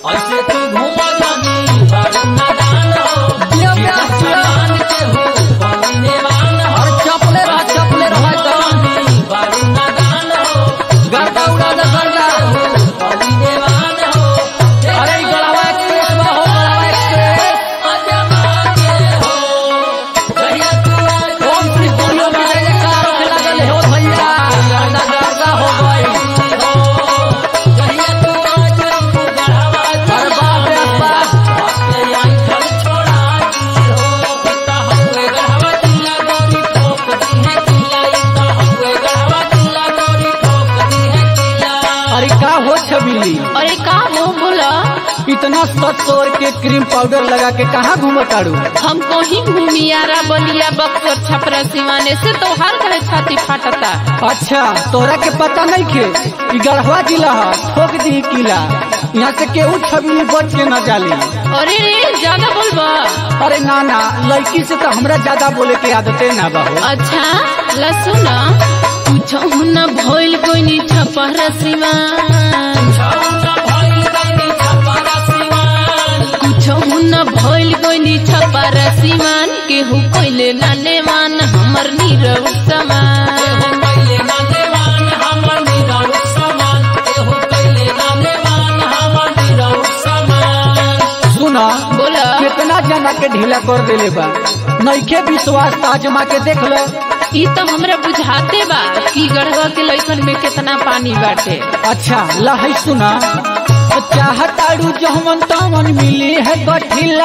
ऐसे तू घूम जानी बारू नादान हो जिया प्यार जिया मान के हो बने वान हो और चपले रह चपले रह एकदम जानी बारू नादान हो गर्दा उड़ा दे गर्दा बने वान हो अरे ई गड़ावा एक्सप्रेस में हो गड़ावा एक्सप्रेस अजमा के हो कहिया तू आज ओम श्री बोलो विजय जयकार होने लगल हो भैया गर्दा गर्दा हो गई कहिया तू आज हमको गढ़ावा अरे बाप रे बाप अपने आंचल छोड़ा दी हो पिता हुए गढ़ावा जिला गोरी ठोक दी है किला इता हुए गढ़ावा जिला गोरी ठोक दी है किला अरे का हो छबिली अरे का हो बोला इतना सत सौर के क्रीम पाउडर लगा के कहाँ घूमत ताड़ू हमको ही घूमियारा बलिया बक्सर छपरा सिवाने से तो हर कहे छाती फाटता अच्छा तोरा के पता नहीं खे ई गढ़वा जिला है ठोक दी किला यहाँ से केहू छबिली बच के न जाली अरे रे ज्यादा बोलबा अरे ना ना लड़की से तो हमरा ज्यादा बोले के आदते ना बा हो अच्छा लसुन कुछ न भइल कोई छपरा सिवान छौना भइल गइनी छपरा सिवान कुछ न भइल कोई छपरा सिवान केहू कोइले नाने मान हमर नीरव समान एहो पहिले ना देवान हमर निरौ समान एहो पहिले ना देवान हमर निरौ समान सुना बोला कितना जना के ढीला कर देले बा नइखे विश्वास त आजमा के देख लो ई तो हमरा बुझाते बा कि गढ़वा के लइकन में कितना पानी बाटे अच्छा लहै सुना चाहताड़ू जहमन तमन मिली है गठिला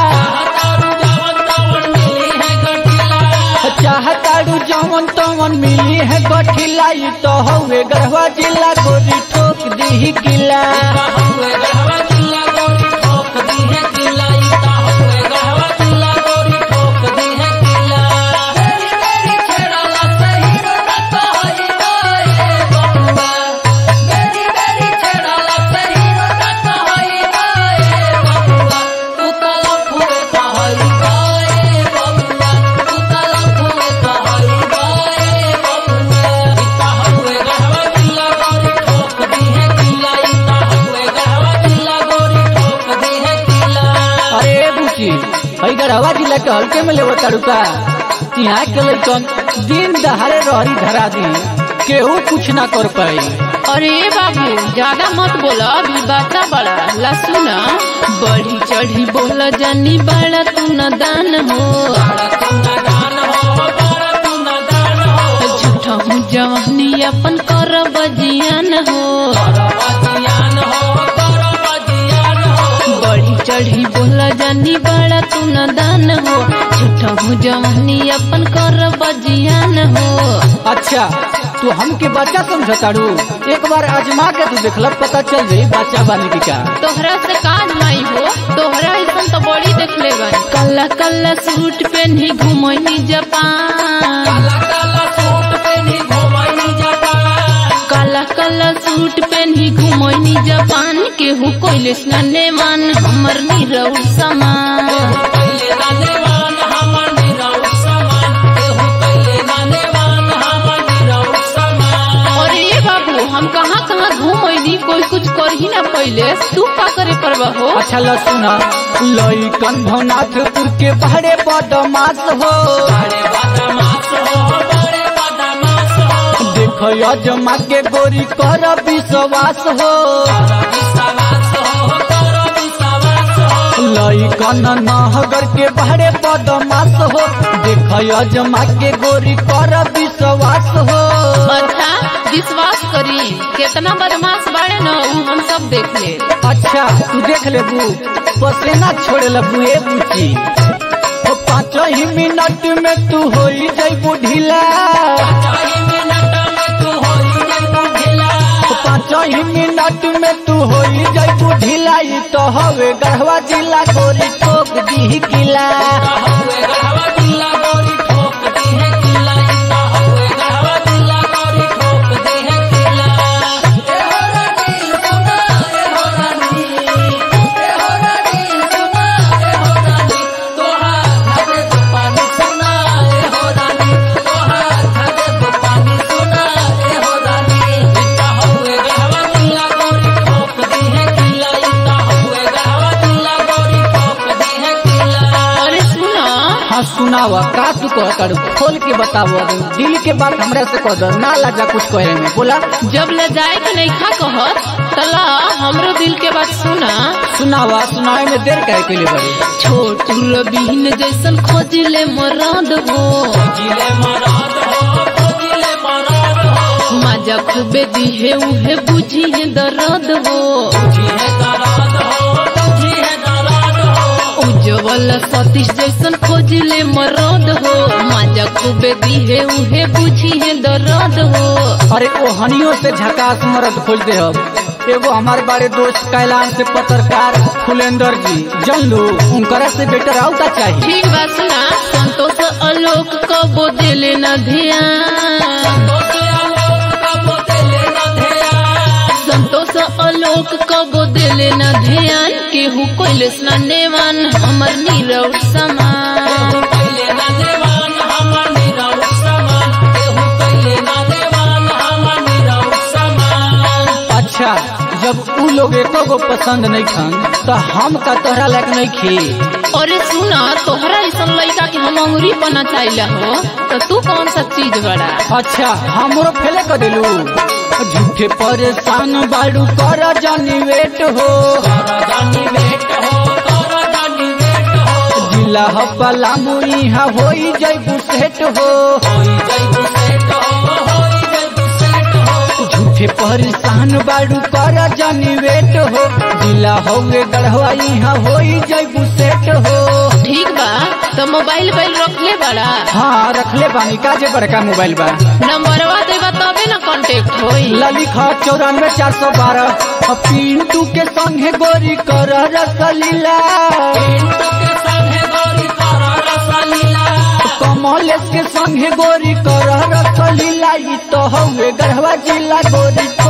हतारू जावन तावन मिली है गठिला चाहताड़ू जहमन तमन मिली है गठिला ई तो हवे गढ़वा जिला गोरी ठोक दी किला हुए गढ़वा जिला गोरी ठोक दी है किला इता हुए गढ़वा जिला गोरी ठोक दी है किला तेरी तेरी छेड़ाला सही रत होई गए बबुआ तेरी तेरी छेड़ाला सही रत होई गए बबुआ तू तला फुए कहई गए बबुआ तू तला फुए कहई गए बबुआ इता हुए गढ़वा जिला गोरी ठोक दी है किला इता हुए गढ़वा जिला गोरी ठोक दी है किला अरे बुची हई गढ़वा जिला के हल्के में लेवो ताड़ू का यहाँ के लइकन दिन दहाड़े रहरी धरा दी केहू कुछ ना कर पाई अरे बाबू ज्यादा मत बोला अभी बाता बड़ा लसुन बढ़ी चढ़ी बोला जानी बड़ा तू न दान हो बड़ा तू नादान हो बड़ा तू नादान हो झूठा हूँ जवानी अपन कर बजियान हो करबजियान हो करबजियान हो बढ़ी चढ़ी बोला जानी बड़ा तू न दान हो झूठा हूँ जवानी अपन कर बजियान हो अच्छा तू हमके बच्चा समझताड़ू एक बार आजमा के तू देखल पता चल जाई बच्चा बानी की का तोहरा से काज माई हो तोहरा ऐसा तो बड़ी देख ले कल्ला कल्ला सूट पहनी घुमनी जापान काला काला सूट पहनी घुमाई जापान काला काला सूट पहनी घुमनी जापान केहू कोइले स्नाने मान हमर नीरव समान पहिले नानेवान हमर निरौ समान एहो पहिले नानेवान हमर निरौ समान और ये बाबू हम कहाँ कहाँ घूमनी कोई कुछ कर ही ना पहले तू का करे परवा हो अच्छा ल सुना लइकन भवनाथपुर के बहरे बदमाश हो बड़े बदमाश हो बड़े बदमाश हो देख अजमा के गोरी कर विश्वास हो कर विश्वास हो कर विश्वास हो लइकन नहगर के बहरे बदमाश हो देख अजमा के गोरी कर विश्वास हो अच्छा विश्वास करी कितना बदमाश बाड़े न ऊ हम सब देख ले अच्छा तू देख ले बू पसेना छोड़े लगू ए बुची ओ पाँच ही मिनट में तू हो जैबू ढीला चाही मिनट में तू होई जइबू ढिला ओ पाँच ही मिनट में तू हो जैबू ढीला ई तो हवे गढ़वा जिला गोरी ठोक दी किला हुए गढ़वा जिला गोरी ठोक दी है किला इता हुए गढ़वा जिला गोरी ठोक दी है किला ए हो रानी सुना ए हो रानी ए हो रानी सुना ए हो रानी तोहार घरे तो पानी सुना ए हो रानी तोहार घरे तो पानी सुना ए हो रानी इता हुए गढ़वा जिला गोरी ठोक दी है किला इता सुनावा का तू कह तारू खोल के बतावो दिल के बात हमरा से कह दो ना लाजा कुछ कहे में बोला जब ले जाए के नहीं खा कहत तला हमरो दिल के बात सुना सुनावा सुनावे में देर काहे के लिए बड़ी छोटू रबीन जैसन खोजले मराद हो जिले मराद हो जिले मराद हो मजा खूबे दिहे उहे बुझी है दर्द हो जिहे दराद हो जिहे दराद हो उज्जवल सतीश जैसन खोजले मराद हो मजा खूबे दिहे उहे बुझी है दर्द हो अरे ओ हनियों से झकास मरद खोल दे अब एगो हमारे बारे दोस्त कैलाश से पत्रकार फुलेंदर जी जन लो उनकरा से बेटर आउता चाहिए ठीक बात सुना संतोष आलोक कबो दिले न ध्यान दोसे आलोक का बोतले न धेया संतोष आलोक कबो दिले न ध्यान केहू कोइले स्नानेवान हमर नीरव समान केहू कैले ना देवान हमर निरौठ समान केहू कैले ना देवान हमर निरौठ समान अच्छा जब उ लोग एको गो पसंद नहीं खान तो हम का तोहरा लायक नहीं खी अरे सुना तोहरा ऐसन लड़का के हम अंगुरी पना चाहिए हो तो तू कौन सा चीज बड़ा अच्छा हमरो फेले कर दिलू झूठे परेशान बाड़ू कर जानी वेट हो करदानी वेट हो करदानी वेट हो जिला हपला मुईहा होई जैबू सेट हो होई जैबू सेट हो होई जैबू सेट हो झूठे परेशान बाड़ू कर जानी वेट हो जिला होगे गढ़वा यहाँ होई जैबू सेट हो ठीक बा तो मोबाइल बैल रख ले बड़ा हाँ रखले बानी काजे बड़का मोबाइल बा नंबरवा देबा तबे ना कांटेक्ट होई ललिखा चौरानवे चार सौ बारह पिंटू के संगे गोरी कर रसलीला पिंटू के संगे गोरी करा रसलीला कमलेश के संगे गोरी कर रसलीला ई तो हवे गढ़वा जिला गोरी